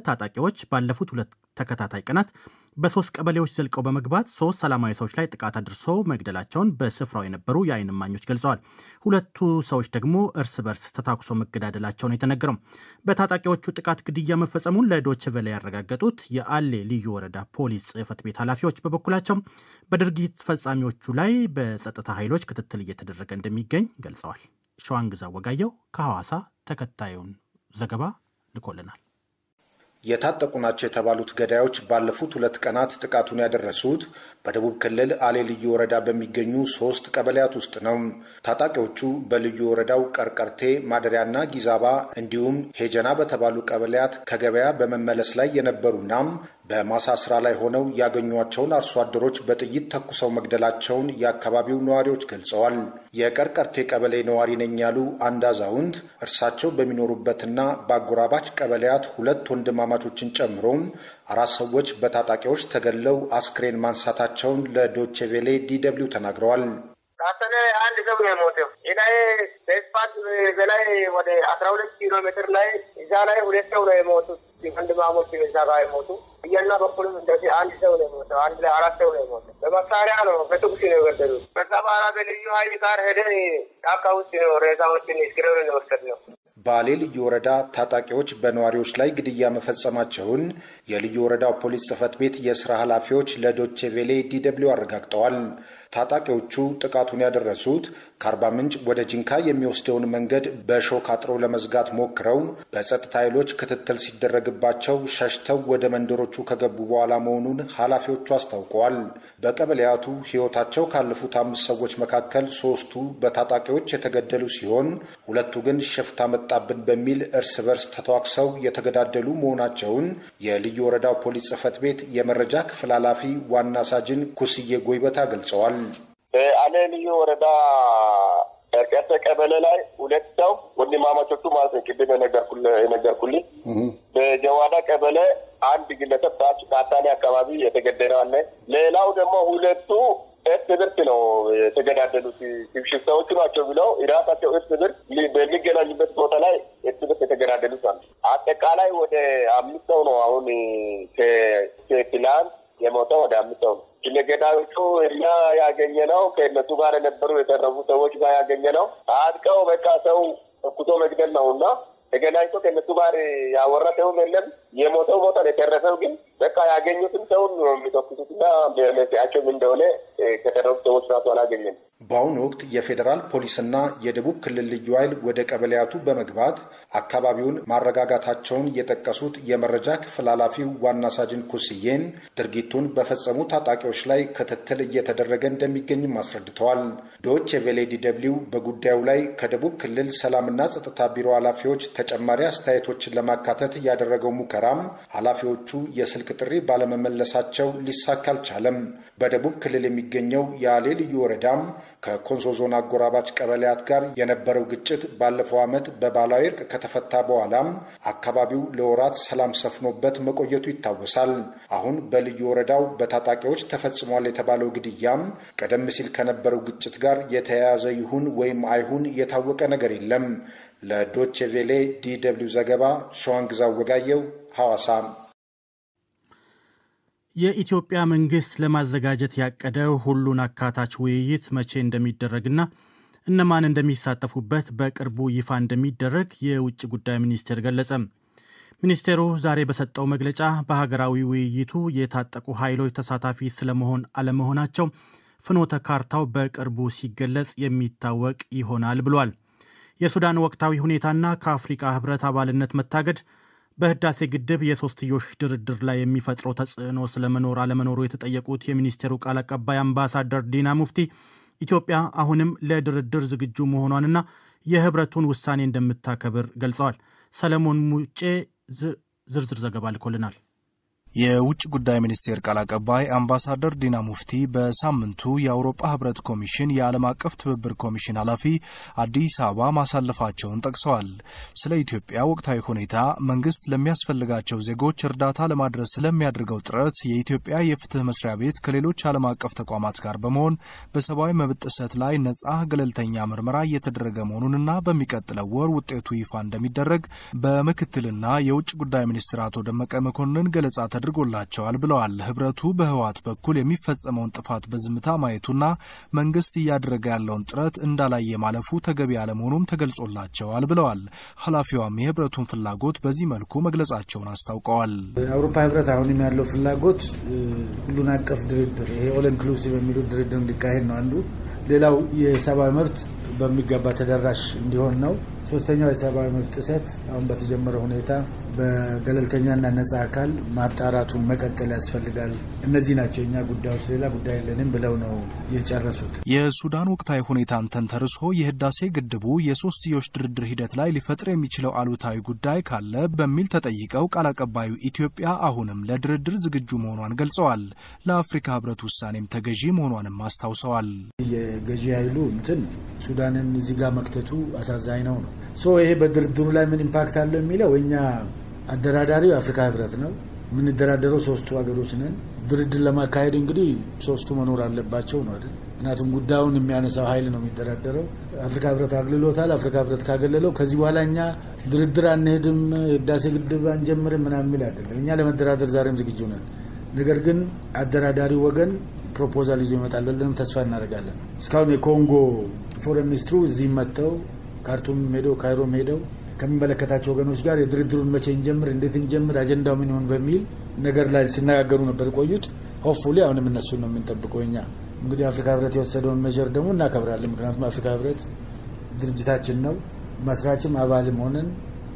ታጣቂዎች ባለፉት ሁለት ተከታታይ ቀናት በሶስት ቀበሌዎች ዘልቀው በመግባት ሶስት ሰላማዊ ሰዎች ላይ ጥቃት አድርሰው መግደላቸውን በስፍራው የነበሩ የዓይን እማኞች ገልጸዋል። ሁለቱ ሰዎች ደግሞ እርስ በርስ ተታኩሶ መገዳደላቸውን የተነገረው በታጣቂዎቹ ጥቃት ግድያ መፈጸሙን ለዶይቼ ቬለ ያረጋገጡት የአሌ ልዩ ወረዳ ፖሊስ ጽሕፈት ቤት ኃላፊዎች በበኩላቸው በድርጊት ፈጻሚዎቹ ላይ በጸጥታ ኃይሎች ክትትል እየተደረገ እንደሚገኝ ገልጸዋል። ሸዋንግዛ ወጋየው ከሐዋሳ ተከታዩን ዘገባ ልኮልናል። የታጠቁ ናቸው የተባሉት ገዳዮች ባለፉት ሁለት ቀናት ጥቃቱን ያደረሱት በደቡብ ክልል አሌ ልዩ ወረዳ በሚገኙ ሶስት ቀበሌያት ውስጥ ነው። ታጣቂዎቹ በልዩ ወረዳው ቀርቀርቴ፣ ማደሪያና ጊዛባ እንዲሁም ሄጀና በተባሉ ቀበሌያት ከገበያ በመመለስ ላይ የነበሩና በማሳ ስራ ላይ ሆነው ያገኟቸውን አርሶ አደሮች በጥይት ተኩሰው መግደላቸውን የአካባቢው ነዋሪዎች ገልጸዋል። የቀርቀርቴ ቀበሌ ነዋሪ ነኝ ያሉ አንድ አዛውንት እርሳቸው በሚኖሩበትና በአጎራባች ቀበሌያት ሁለት ወንድማማቾችን ጨምሮ አራት ሰዎች በታጣቂዎች ተገድለው አስክሬን ማንሳታቸውን ለዶቼ ቬሌ ዲደብሊው ተናግረዋል። ታፈነ አንድ ሰው ነው የሞተው። ላይ በስፋት በላይ ወደ አስራ ሁለት ኪሎ ሜትር ላይ እዛ ላይ ሁለት ሰው ነው የሞቱት። ወንድማሞች እዛ ጋር የሞቱ እያና በኩልም እንደዚህ አንድ ሰው ነው የሞተው። አንድ ላይ አራት ሰው ነው የሞተው። በመሳሪያ ነው በትኩስ ነው የገደሉት። ከዛ በኋላ በልዩ ኃይል ጋር ሄደን ጫካ ውስጥ ነው ሬሳዎችን እስክሬን ነው የወሰድነው። ባሌ ልዩ ወረዳ ታጣቂዎች በነዋሪዎች ላይ ግድያ መፈጸማቸውን የልዩ ወረዳው ፖሊስ ጽሕፈት ቤት የስራ ኃላፊዎች ለዶቼ ቬሌ ዲደብሊው አረጋግጠዋል። ታጣቂዎቹ ጥቃቱን ያደረሱት ከአርባ ምንጭ ወደ ጂንካ የሚወስደውን መንገድ በሾክ አጥረው ለመዝጋት ሞክረው በጸጥታ ኃይሎች ክትትል ሲደረግባቸው ሸሽተው ወደ መንደሮቹ ከገቡ በኋላ መሆኑን ኃላፊዎቹ አስታውቀዋል። በቀበሌያቱ ሕይወታቸው ካለፉት አምስት ሰዎች መካከል ሶስቱ በታጣቂዎች የተገደሉ ሲሆን ሁለቱ ግን ሽፍታ መጣብን በሚል እርስ በርስ ተተዋክሰው የተገዳደሉ መሆናቸውን የልዩ ወረዳው ፖሊስ ጽሕፈት ቤት የመረጃ ክፍል ኃላፊ ዋና ሳጅን ኩስዬ ጎይበታ ገልጸዋል። በአሌ ልዩ ወረዳ ቀርቀርቴ ቀበሌ ላይ ሁለት ሰው ወንድማማቾቹ ማለት ነው፣ ቅድም የነገርኩልኝ። በጀዋዳ ቀበሌ አንድ ግለሰብ ታች ካታኔ አካባቢ የተገደለ አለ። ሌላው ደግሞ ሁለቱ እርስ ብርስ ነው የተገዳደሉት። ሽፍታዎቹ ናቸው ብለው የራሳቸው እርስ ብርስ በሚገናኙበት ቦታ ላይ እርስ ብርስ የተገዳደሉት አለ። አጠቃላይ ወደ አምስት ሰው ነው አሁን ከፕላን የሞተው ወደ አምስት ሰው ነው። ለገዳዮቹ እኛ ያገኘ ነው ከእነሱ ጋር የነበሩ የተረፉ ሰዎች ጋር ያገኘ ነው። አጥቀው በቃ ሰው ተኩሶ መግደል ነው እና ተገናኝቶ ከእነሱ ጋር ያወራ ሰውም የለም። የሞተው ሞቷል። የተረፈው ግን በቃ ያገኙትን ሰውን ነው የሚተኩሱትና መንስኤያቸው ምን እንደሆነ ከተረፉ ሰዎች ራሱ አላገኘም። በአሁኑ ወቅት የፌዴራል ፖሊስና የደቡብ ክልል ልዩ ኃይል ወደ ቀበሌያቱ በመግባት አካባቢውን ማረጋጋታቸውን የጠቀሱት የመረጃ ክፍል ኃላፊው ዋና ሳጅን ኩስዬን ድርጊቱን በፈጸሙ ታጣቂዎች ላይ ክትትል እየተደረገ እንደሚገኝም አስረድተዋል። ዶች የቬሌ ዲደብሊው በጉዳዩ ላይ ከደቡብ ክልል ሰላምና ጸጥታ ቢሮ ኃላፊዎች ተጨማሪ አስተያየቶችን ለማካተት ያደረገው ሙከራም ኃላፊዎቹ የስልክ ጥሪ ባለመመለሳቸው ሊሳካ አልቻለም። በደቡብ ክልል የሚገኘው የአሌ ልዩ ወረዳም ከኮንሶ ዞን አጎራባች ቀበሌያት ጋር የነበረው ግጭት ባለፈው ዓመት በባህላዊ እርቅ ከተፈታ በኋላም አካባቢው ለወራት ሰላም ሰፍኖበት መቆየቱ ይታወሳል። አሁን በልዩ ወረዳው በታጣቂዎች ተፈጽሟል የተባለው ግድያም ቀደም ሲል ከነበረው ግጭት ጋር የተያያዘ ይሁን ወይም አይሁን የታወቀ ነገር የለም። ለዶቼ ቬሌ ዲ ደብልዩ ዘገባ ሸዋንግዛው ወጋየው ሐዋሳ። የኢትዮጵያ መንግስት ለማዘጋጀት ያቀደው ሁሉን አካታች ውይይት መቼ እንደሚደረግና እነማን እንደሚሳተፉበት በቅርቡ ይፋ እንደሚደረግ የውጭ ጉዳይ ሚኒስቴር ገለጸ። ሚኒስቴሩ ዛሬ በሰጠው መግለጫ በሀገራዊ ውይይቱ የታጠቁ ኃይሎች ተሳታፊ ስለመሆን አለመሆናቸው ፍኖተ ካርታው በቅርቡ ሲገለጽ የሚታወቅ ይሆናል ብሏል። የሱዳን ወቅታዊ ሁኔታና ከአፍሪካ ህብረት አባልነት መታገድ በህዳሴ ግድብ የሶስትዮሽ ድርድር ላይ የሚፈጥረው ተጽዕኖ ስለመኖር አለመኖሩ የተጠየቁት የሚኒስቴሩ ቃል አቀባይ አምባሳደር ዲና ሙፍቲ ኢትዮጵያ አሁንም ለድርድር ዝግጁ መሆኗንና የህብረቱን ውሳኔ እንደምታከብር ገልጸዋል። ሰለሞን ሙጬ ዝርዝር ዘገባ ልኮልናል። የውጭ ጉዳይ ሚኒስቴር ቃል አቀባይ አምባሳደር ዲና ሙፍቲ በሳምንቱ የአውሮፓ ህብረት ኮሚሽን የዓለም አቀፍ ትብብር ኮሚሽን ኃላፊ አዲስ አበባ ማሳለፋቸውን ጠቅሰዋል። ስለ ኢትዮጵያ ወቅታዊ ሁኔታ፣ መንግስት ለሚያስፈልጋቸው ዜጎች እርዳታ ለማድረስ ስለሚያደርገው ጥረት የኢትዮጵያ የፍትህ መስሪያ ቤት ከሌሎች ዓለም አቀፍ ተቋማት ጋር በመሆን በሰብአዊ መብት ጥሰት ላይ ነጻ ገለልተኛ ምርመራ እየተደረገ መሆኑንና በሚቀጥለው ወር ውጤቱ ይፋ እንደሚደረግ በምክትልና የውጭ ጉዳይ ሚኒስትር አቶ ደመቀ መኮንን ገለጻ ተደርጎላቸዋል ብለዋል። ህብረቱ በህወሓት በኩል የሚፈጸመውን ጥፋት በዝምታ ማየቱና መንግስት እያደረገ ያለውን ጥረት እንዳላየ ማለፉ ተገቢ አለመሆኑም ተገልጾላቸዋል ብለዋል። ኃላፊዋም የህብረቱን ፍላጎት በዚህ መልኩ መግለጻቸውን አስታውቀዋል። የአውሮፓ ህብረት አሁንም ያለው ፍላጎት ሁሉን አቀፍ ድርድር ይሄ ኦል ኢንክሉሲቭ የሚሉት ድርድር እንዲካሄድ ነው አንዱ። ሌላው የሰብአዊ መብት በሚገባ ተደራሽ እንዲሆን ነው። ሶስተኛው የሰብአዊ መብት ጥሰት አሁን በተጀመረ ሁኔታ በገለልተኛና ነጻ አካል ማጣራቱን መቀጠል ያስፈልጋል። እነዚህ ናቸው እኛ ጉዳዮች፣ ሌላ ጉዳይ የለንም ብለው ነው የጨረሱት። የሱዳን ወቅታዊ ሁኔታን ተንተርሶ የህዳሴ ግድቡ የሶስትዮሽ ድርድር ሂደት ላይ ሊፈጥር የሚችለው አሉታዊ ጉዳይ ካለ በሚል ተጠይቀው ቃል አቀባዩ ኢትዮጵያ አሁንም ለድርድር ዝግጁ መሆኗን ገልጸዋል። ለአፍሪካ ህብረት ውሳኔም ተገዢ መሆኗንም አስታውሰዋል። የገዢ ኃይሉ እንትን ሱዳንን እዚህ ጋር መክተቱ አሳዛኝ ነው ነው ሶ ይሄ በድርድሩ ላይ ምን ኢምፓክት አለው የሚለው እኛ አደራዳሪው የአፍሪካ ህብረት ነው። የምንደራደረው ሶስቱ ሀገሮች ነን። ድርድር ለማካሄድ እንግዲህ ሶስቱ መኖር አለባቸው ነው አይደል? ምክንያቱም ጉዳዩን የሚያነሳው ኃይል ነው የሚደራደረው። አፍሪካ ህብረት አግልሎታል። አፍሪካ ህብረት ካገለለው ከዚህ በኋላ እኛ ድርድር አንሄድም፣ ህዳሴ ግድብ አንጀምርም ምናምን የሚል አይደለም። እኛ ለመደራደር ዛሬም ዝግጁ ነን። ነገር ግን አደራዳሪው ወገን ፕሮፖዛል ይዞ ይመጣል ብለን ተስፋ እናደርጋለን። እስካሁን የኮንጎ ፎረን ሚኒስትሩ እዚህ መጥተው ካርቱም ሄደው ካይሮም ሄደው ከሚመለከታቸው ወገኖች ጋር የድርድሩን መቼ እንጀምር፣ እንዴት እንጀምር፣ አጀንዳው ምን ይሆን በሚል ነገር ላይ ሲነጋገሩ ነበር ቆዩት። ሆፕፉሊ አሁንም እነሱን ነው የምንጠብቀው። እኛ እንግዲህ አፍሪካ ህብረት የወሰደውን ሜጀር ደግሞ እናከብራለን። ምክንያቱም አፍሪካ ህብረት ድርጅታችን ነው። መስራችም አባልም ሆነን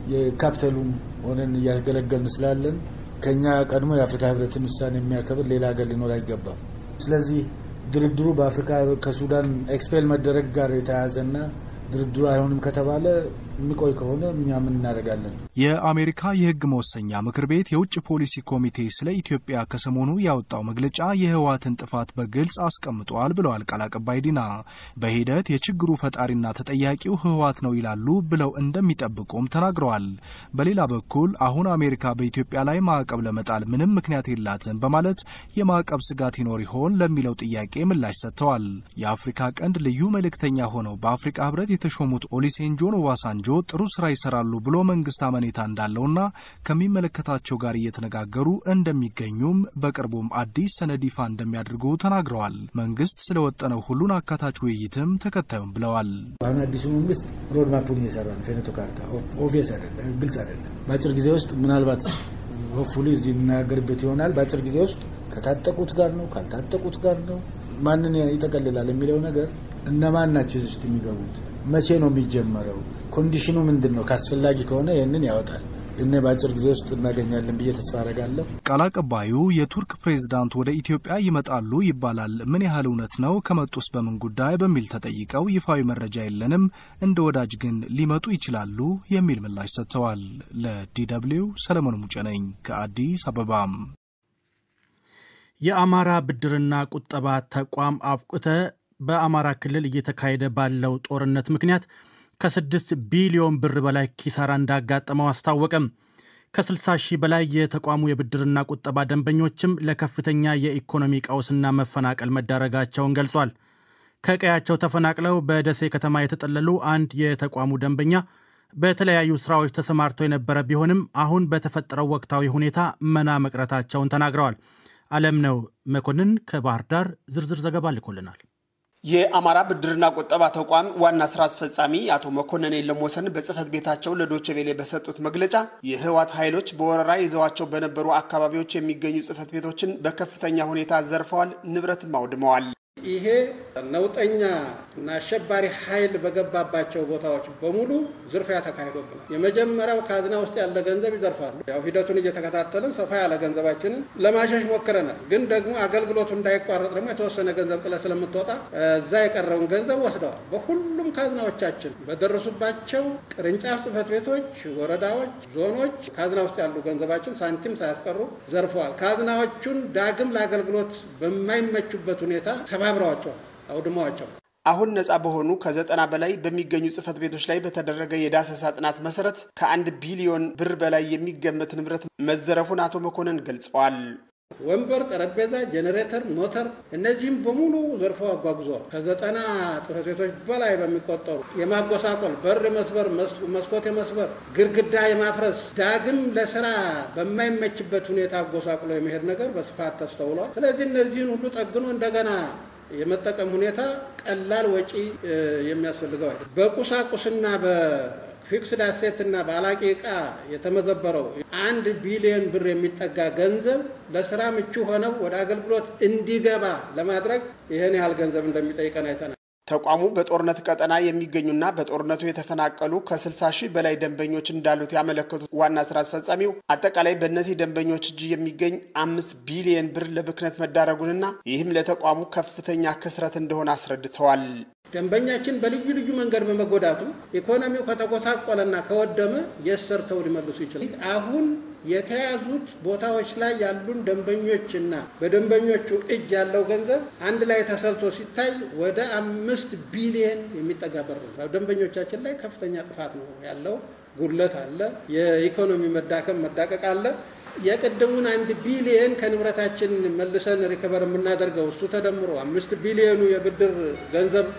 የካፒታሉም ሆነን እያገለገልን ስላለን ከኛ ቀድሞ የአፍሪካ ህብረትን ውሳኔ የሚያከብር ሌላ ሀገር ሊኖር አይገባም። ስለዚህ ድርድሩ በአፍሪካ ከሱዳን ኤክስፔል መደረግ ጋር የተያያዘና ድርድሩ አይሆንም ከተባለ የሚቆይ ከሆነ እኛ ምን እናደርጋለን? የአሜሪካ የህግ መወሰኛ ምክር ቤት የውጭ ፖሊሲ ኮሚቴ ስለ ኢትዮጵያ ከሰሞኑ ያወጣው መግለጫ የህወሓትን ጥፋት በግልጽ አስቀምጧል ብለዋል ቃል አቀባይ ዲና። በሂደት የችግሩ ፈጣሪና ተጠያቂው ህወሓት ነው ይላሉ ብለው እንደሚጠብቁም ተናግረዋል። በሌላ በኩል አሁን አሜሪካ በኢትዮጵያ ላይ ማዕቀብ ለመጣል ምንም ምክንያት የላትም በማለት የማዕቀብ ስጋት ይኖር ይሆን ለሚለው ጥያቄ ምላሽ ሰጥተዋል። የአፍሪካ ቀንድ ልዩ መልእክተኛ ሆነው በአፍሪካ ህብረት የተሾሙት ኦሊሴንጆን ኦባሳንጆ ጥሩ ስራ ይሰራሉ ብሎ መንግስት አመኔታ እንዳለውና ከሚመለከታቸው ጋር እየተነጋገሩ እንደሚገኙም በቅርቡም አዲስ ሰነድ ይፋ እንደሚያደርጉ ተናግረዋል። መንግስት ስለወጠነው ሁሉን አካታች ውይይትም ተከታዩም ብለዋል። አሁን አዲሱ መንግስት ሮድማፑን እየሰራ ነው። ፌኔቶ ካርታ ኦቪየስ አይደለም፣ ግልጽ አይደለም። በአጭር ጊዜ ውስጥ ምናልባት ሆፕፉሊ እዚህ የምናገርበት ይሆናል። በአጭር ጊዜ ውስጥ ከታጠቁት ጋር ነው ካልታጠቁት ጋር ነው ማንን ይጠቀልላል የሚለው ነገር እነማን ናቸው እዚህ ውስጥ የሚገቡት መቼ ነው የሚጀመረው? ኮንዲሽኑ ምንድን ነው? ካስፈላጊ ከሆነ ይህንን ያወጣል። እኔ በአጭር ጊዜ ውስጥ እናገኛለን ብዬ ተስፋ አረጋለሁ። ቃል አቀባዩ የቱርክ ፕሬዝዳንት ወደ ኢትዮጵያ ይመጣሉ ይባላል፣ ምን ያህል እውነት ነው? ከመጡስ በምን ጉዳይ በሚል ተጠይቀው ይፋዊ መረጃ የለንም፣ እንደ ወዳጅ ግን ሊመጡ ይችላሉ የሚል ምላሽ ሰጥተዋል። ለዲደብልዩ ሰለሞን ሙጬ ነኝ ከአዲስ አበባም የአማራ ብድርና ቁጠባ ተቋም አብቁተ በአማራ ክልል እየተካሄደ ባለው ጦርነት ምክንያት ከስድስት ቢሊዮን ብር በላይ ኪሳራ እንዳጋጠመው አስታወቀም። ከ60 ሺህ በላይ የተቋሙ የብድርና ቁጠባ ደንበኞችም ለከፍተኛ የኢኮኖሚ ቀውስና መፈናቀል መዳረጋቸውን ገልጿል። ከቀያቸው ተፈናቅለው በደሴ ከተማ የተጠለሉ አንድ የተቋሙ ደንበኛ በተለያዩ ስራዎች ተሰማርተው የነበረ ቢሆንም አሁን በተፈጠረው ወቅታዊ ሁኔታ መና መቅረታቸውን ተናግረዋል። አለም ነው መኮንን ከባህር ዳር ዝርዝር ዘገባ ልኮልናል። የአማራ ብድርና ቁጠባ ተቋም ዋና ስራ አስፈጻሚ አቶ መኮንን የለሞሰን በጽህፈት ቤታቸው ለዶቼ ቬሌ በሰጡት መግለጫ የህወሓት ኃይሎች በወረራ ይዘዋቸው በነበሩ አካባቢዎች የሚገኙ ጽህፈት ቤቶችን በከፍተኛ ሁኔታ ዘርፈዋል፣ ንብረትም አውድመዋል። ይሄ ነውጠኛ እና አሸባሪ ኃይል በገባባቸው ቦታዎች በሙሉ ዝርፊያ ተካሂዶብናል። የመጀመሪያው ካዝና ውስጥ ያለ ገንዘብ ይዘርፋሉ። ያው ሂደቱን እየተከታተልን ሰፋ ያለ ገንዘባችንን ለማሸሽ ሞክረናል። ግን ደግሞ አገልግሎቱ እንዳይቋረጥ ደግሞ የተወሰነ ገንዘብ ጥለ ስለምትወጣ እዛ የቀረውን ገንዘብ ወስደዋል። በሁሉም ካዝናዎቻችን በደረሱባቸው ቅርንጫፍ ጽሕፈት ቤቶች፣ ወረዳዎች፣ ዞኖች ካዝና ውስጥ ያሉ ገንዘባችን ሳንቲም ሳያስቀሩ ዘርፈዋል። ካዝናዎቹን ዳግም ለአገልግሎት በማይመቹበት ሁኔታ ተባብረዋቸዋል፣ አውድመዋቸዋል። አሁን ነፃ በሆኑ ከዘጠና በላይ በሚገኙ ጽሕፈት ቤቶች ላይ በተደረገ የዳሰሳ ጥናት መሰረት ከአንድ ቢሊዮን ብር በላይ የሚገመት ንብረት መዘረፉን አቶ መኮንን ገልጸዋል። ወንበር፣ ጠረጴዛ፣ ጄኔሬተር፣ ሞተር እነዚህም በሙሉ ዘርፈው አጓጉዘዋል። ከዘጠና ጽሕፈት ቤቶች በላይ በሚቆጠሩ የማጎሳቆል በር መስበር፣ መስኮት የመስበር፣ ግድግዳ የማፍረስ ዳግም ለስራ በማይመችበት ሁኔታ አጎሳቁሎ የመሄድ ነገር በስፋት ተስተውሏል። ስለዚህ እነዚህን ሁሉ ጠግኖ እንደገና የመጠቀም ሁኔታ ቀላል ወጪ የሚያስፈልገው አይደለም። በቁሳቁስና በፊክስድ አሴት እና በአላቂ ዕቃ የተመዘበረው አንድ ቢሊዮን ብር የሚጠጋ ገንዘብ ለስራ ምቹ ሆነው ወደ አገልግሎት እንዲገባ ለማድረግ ይህን ያህል ገንዘብ እንደሚጠይቀን አይተናል። ተቋሙ በጦርነት ቀጠና የሚገኙና በጦርነቱ የተፈናቀሉ ከ60 ሺህ በላይ ደንበኞች እንዳሉት ያመለከቱት ዋና ስራ አስፈጻሚው አጠቃላይ በእነዚህ ደንበኞች እጅ የሚገኝ አምስት ቢሊየን ብር ለብክነት መዳረጉንና ይህም ለተቋሙ ከፍተኛ ክስረት እንደሆነ አስረድተዋል። ደንበኛችን በልዩ ልዩ መንገድ በመጎዳቱ ኢኮኖሚው ከተጎሳቆለና ከወደመ የት ሰርተው ሊመልሱ ይችላል? አሁን የተያዙት ቦታዎች ላይ ያሉን ደንበኞችና በደንበኞቹ እጅ ያለው ገንዘብ አንድ ላይ ተሰልቶ ሲታይ ወደ አምስት ቢሊየን የሚጠጋ ብር ነው። ደንበኞቻችን ላይ ከፍተኛ ጥፋት ነው ያለው። ጉድለት አለ። የኢኮኖሚ መዳከም መዳቀቅ አለ። የቅድሙን አንድ ቢሊየን ከንብረታችን መልሰን ሪከቨር የምናደርገው እሱ ተደምሮ አምስት ቢሊየኑ የብድር ገንዘብ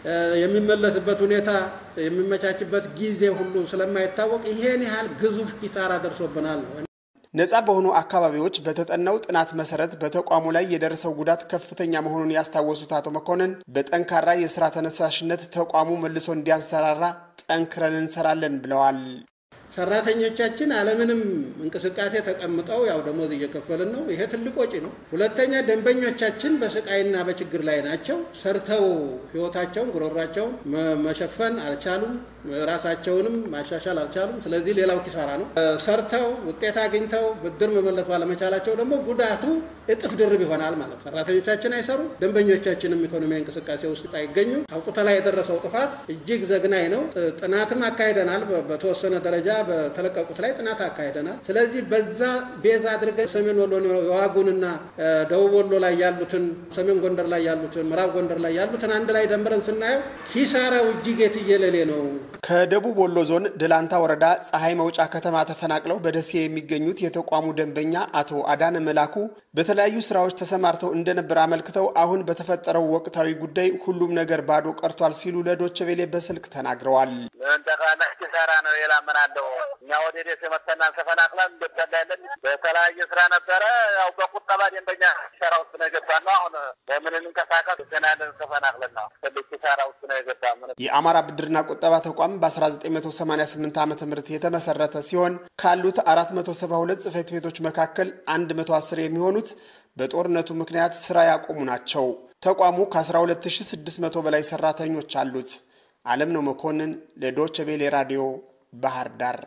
የሚመለስበት ሁኔታ የሚመቻችበት ጊዜ ሁሉ ስለማይታወቅ ይሄን ያህል ግዙፍ ኪሳራ ደርሶብናል ነው። ነፃ በሆኑ አካባቢዎች በተጠናው ጥናት መሰረት በተቋሙ ላይ የደረሰው ጉዳት ከፍተኛ መሆኑን ያስታወሱት አቶ መኮንን በጠንካራ የስራ ተነሳሽነት ተቋሙ መልሶ እንዲያንሰራራ ጠንክረን እንሰራለን ብለዋል። ሰራተኞቻችን አለምንም እንቅስቃሴ ተቀምጠው ያው ደሞዝ እየከፈልን ነው። ይሄ ትልቅ ወጪ ነው። ሁለተኛ ደንበኞቻችን በስቃይና በችግር ላይ ናቸው። ሰርተው ህይወታቸውን ጉሮሯቸውን መሸፈን አልቻሉም። ራሳቸውንም ማሻሻል አልቻሉም። ስለዚህ ሌላው ኪሳራ ነው። ሰርተው ውጤት አግኝተው ብድር መመለስ ባለመቻላቸው ደግሞ ጉዳቱ እጥፍ ድርብ ይሆናል ማለት ነው። ሰራተኞቻችን አይሰሩ፣ ደንበኞቻችንም ኢኮኖሚያዊ እንቅስቃሴ ውስጥ አይገኙም። አውቁተ ላይ የደረሰው ጥፋት እጅግ ዘግናኝ ነው። ጥናትም አካሂደናል። በተወሰነ ደረጃ በተለቀቁት ላይ ጥናት አካሂደናል። ስለዚህ በዛ ቤዛ አድርገን ሰሜን ወሎ የዋጉንና ደቡብ ወሎ ላይ ያሉትን፣ ሰሜን ጎንደር ላይ ያሉትን፣ ምዕራብ ጎንደር ላይ ያሉትን አንድ ላይ ደምረን ስናየው ኪሳራው እጅግ የትየለሌ ነው። ከደቡብ ወሎ ዞን ደላንታ ወረዳ ፀሐይ መውጫ ከተማ ተፈናቅለው በደሴ የሚገኙት የተቋሙ ደንበኛ አቶ አዳነ መላኩ በተለያዩ ስራዎች ተሰማርተው እንደነበር አመልክተው አሁን በተፈጠረው ወቅታዊ ጉዳይ ሁሉም ነገር ባዶ ቀርቷል ሲሉ ለዶቼ ቬሌ በስልክ ተናግረዋል። ጠቅላላ ኪሳራ ነው። ሌላ ምን አለው? እኛ ወደ ደሴ መተናል ተፈናቅለን እንደጠላለን በተለያየ ስራ ነበረ። ያው በቁጠባ ደንበኛ ኪሳራ ውስጥ ነው የገባ ነው። አሁን በምን እንንቀሳቀስ ገናለን ተፈናቅለን ነው ትልቅ ኪሳራ ውስጥ ነው የገባ የአማራ ብድርና ቁጠባ ተቋም በ1988 ዓ ም የተመሰረተ ሲሆን ካሉት 472 ጽህፈት ቤቶች መካከል 110 የሚሆኑት በጦርነቱ ምክንያት ስራ ያቆሙ ናቸው። ተቋሙ ከ12600 በላይ ሰራተኞች አሉት። አለም ነው መኮንን ለዶች ቬሌ ራዲዮ ባህር ዳር።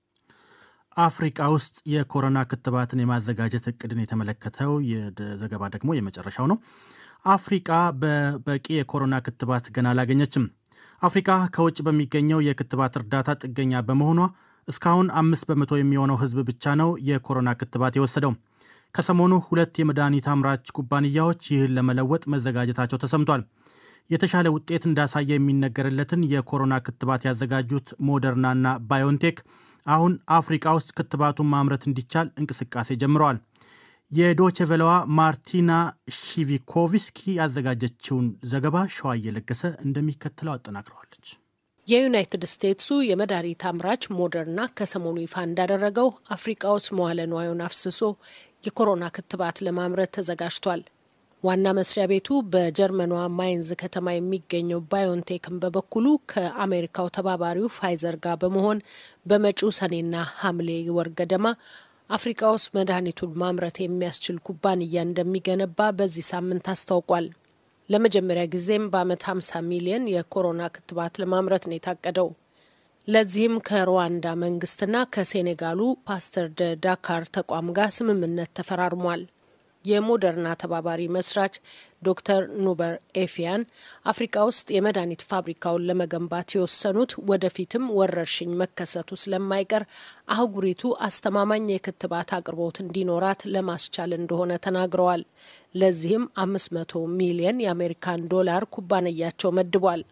አፍሪቃ ውስጥ የኮሮና ክትባትን የማዘጋጀት እቅድን የተመለከተው ዘገባ ደግሞ የመጨረሻው ነው። አፍሪቃ በበቂ የኮሮና ክትባት ገና አላገኘችም። አፍሪካ ከውጭ በሚገኘው የክትባት እርዳታ ጥገኛ በመሆኗ እስካሁን አምስት በመቶ የሚሆነው ሕዝብ ብቻ ነው የኮሮና ክትባት የወሰደው። ከሰሞኑ ሁለት የመድኃኒት አምራች ኩባንያዎች ይህን ለመለወጥ መዘጋጀታቸው ተሰምቷል። የተሻለ ውጤት እንዳሳየ የሚነገርለትን የኮሮና ክትባት ያዘጋጁት ሞደርናና ባዮንቴክ አሁን አፍሪካ ውስጥ ክትባቱን ማምረት እንዲቻል እንቅስቃሴ ጀምረዋል። የዶቼ ቬለዋ ማርቲና ሺቪኮቪስኪ ያዘጋጀችውን ዘገባ ሸዋ እየለገሰ እንደሚከተለው አጠናክረዋለች። የዩናይትድ ስቴትሱ የመድኃኒት አምራች ሞደርና ከሰሞኑ ይፋ እንዳደረገው አፍሪቃ ውስጥ መዋለ ንዋዩን አፍስሶ የኮሮና ክትባት ለማምረት ተዘጋጅቷል። ዋና መስሪያ ቤቱ በጀርመኗ ማይንዝ ከተማ የሚገኘው ባዮንቴክን በበኩሉ ከአሜሪካው ተባባሪው ፋይዘር ጋር በመሆን በመጪው ሰኔና ሐምሌ ወር ገደማ አፍሪካ ውስጥ መድኃኒቱን ማምረት የሚያስችል ኩባንያ እንደሚገነባ በዚህ ሳምንት አስታውቋል። ለመጀመሪያ ጊዜም በዓመት 50 ሚሊዮን የኮሮና ክትባት ለማምረት ነው የታቀደው። ለዚህም ከሩዋንዳ መንግስትና ከሴኔጋሉ ፓስተር ደ ዳካር ተቋም ጋር ስምምነት ተፈራርሟል። የሞደርና ተባባሪ መስራች ዶክተር ኑበር ኤፊያን አፍሪካ ውስጥ የመድኃኒት ፋብሪካውን ለመገንባት የወሰኑት ወደፊትም ወረርሽኝ መከሰቱ ስለማይቀር አህጉሪቱ አስተማማኝ የክትባት አቅርቦት እንዲኖራት ለማስቻል እንደሆነ ተናግረዋል። ለዚህም አምስት መቶ ሚሊየን የአሜሪካን ዶላር ኩባንያቸው መድቧል።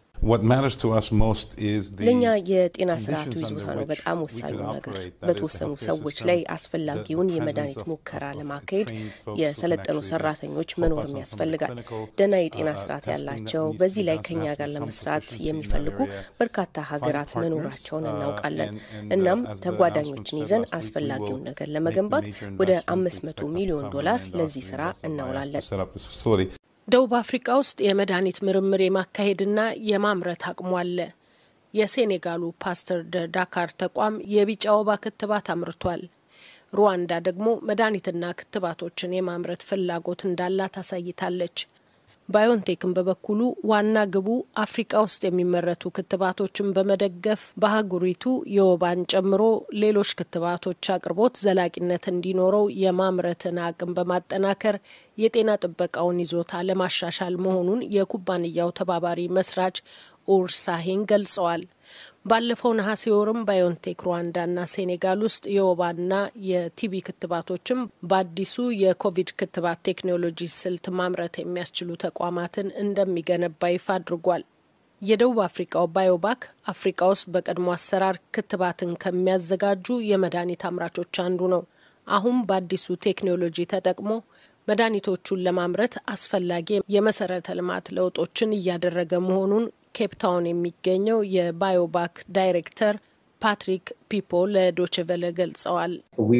ለእኛ የጤና ስርዓቱ ይዞታ ነው በጣም ወሳኙ ነገር። በተወሰኑ ሰዎች ላይ አስፈላጊውን የመድኃኒት ሙከራ ለማካሄድ የሰለጠኑ ሰራተኞች መኖርም ያስፈልጋል። ደህና የጤና ስርዓት ያላቸው በዚህ ላይ ከኛ ጋር ለመስራት የሚፈልጉ በርካታ ሀገራት መኖራቸውን እናውቃለን። እናም ተጓዳኞችን ይዘን አስፈላጊውን ነገር ለመገንባት ወደ አምስት መቶ ሚሊዮን ዶላር ለዚህ ስራ እናውላለን። ደቡብ አፍሪካ ውስጥ የመድኃኒት ምርምር የማካሄድና የማምረት አቅሙ አለ። የሴኔጋሉ ፓስተር ደ ዳካር ተቋም የቢጫ ወባ ክትባት አምርቷል። ሩዋንዳ ደግሞ መድኃኒትና ክትባቶችን የማምረት ፍላጎት እንዳላት አሳይታለች። ባዮንቴክን በበኩሉ ዋና ግቡ አፍሪቃ ውስጥ የሚመረቱ ክትባቶችን በመደገፍ በአህጉሪቱ የወባን ጨምሮ ሌሎች ክትባቶች አቅርቦት ዘላቂነት እንዲኖረው የማምረትን አቅም በማጠናከር የጤና ጥበቃውን ይዞታ ለማሻሻል መሆኑን የኩባንያው ተባባሪ መስራች ኡር ሳሂን ገልጸዋል። ባለፈው ነሐሴ ወርም ባዮንቴክ ሩዋንዳና ሴኔጋል ውስጥ የወባና የቲቢ ክትባቶችም በአዲሱ የኮቪድ ክትባት ቴክኖሎጂ ስልት ማምረት የሚያስችሉ ተቋማትን እንደሚገነባ ይፋ አድርጓል። የደቡብ አፍሪካው ባዮባክ አፍሪካ ውስጥ በቀድሞ አሰራር ክትባትን ከሚያዘጋጁ የመድኃኒት አምራቾች አንዱ ነው። አሁን በአዲሱ ቴክኖሎጂ ተጠቅሞ መድኃኒቶቹን ለማምረት አስፈላጊ የመሰረተ ልማት ለውጦችን እያደረገ መሆኑን ኬፕታውን የሚገኘው የባዮባክ ዳይሬክተር ፓትሪክ ፒፖ ለዶችቨለ ገልጸዋል።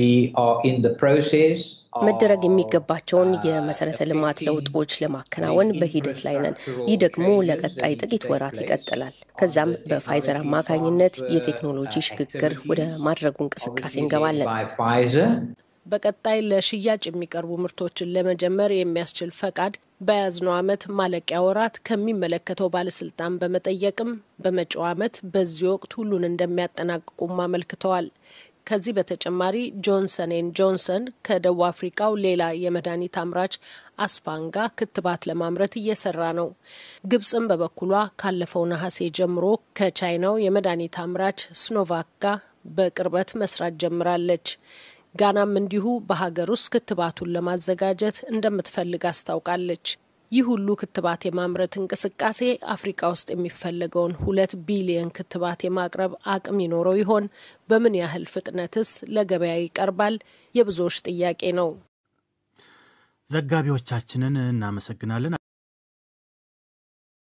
መደረግ የሚገባቸውን የመሰረተ ልማት ለውጦች ለማከናወን በሂደት ላይ ነን። ይህ ደግሞ ለቀጣይ ጥቂት ወራት ይቀጥላል። ከዛም በፋይዘር አማካኝነት የቴክኖሎጂ ሽግግር ወደ ማድረጉ እንቅስቃሴ እንገባለን። በቀጣይ ለሽያጭ የሚቀርቡ ምርቶችን ለመጀመር የሚያስችል ፈቃድ በያዝነው ዓመት ማለቂያ ወራት ከሚመለከተው ባለስልጣን በመጠየቅም በመጪው ዓመት በዚህ ወቅት ሁሉን እንደሚያጠናቅቁም አመልክተዋል። ከዚህ በተጨማሪ ጆንሰን ኤን ጆንሰን ከደቡብ አፍሪካው ሌላ የመድኃኒት አምራች አስፓንጋ ክትባት ለማምረት እየሰራ ነው። ግብጽም በበኩሏ ካለፈው ነሐሴ ጀምሮ ከቻይናው የመድኃኒት አምራች ስኖቫክ ጋር በቅርበት መስራት ጀምራለች። ጋናም እንዲሁ በሀገር ውስጥ ክትባቱን ለማዘጋጀት እንደምትፈልግ አስታውቃለች። ይህ ሁሉ ክትባት የማምረት እንቅስቃሴ አፍሪካ ውስጥ የሚፈለገውን ሁለት ቢሊየን ክትባት የማቅረብ አቅም ይኖረው ይሆን? በምን ያህል ፍጥነትስ ለገበያ ይቀርባል? የብዙዎች ጥያቄ ነው። ዘጋቢዎቻችንን እናመሰግናለን።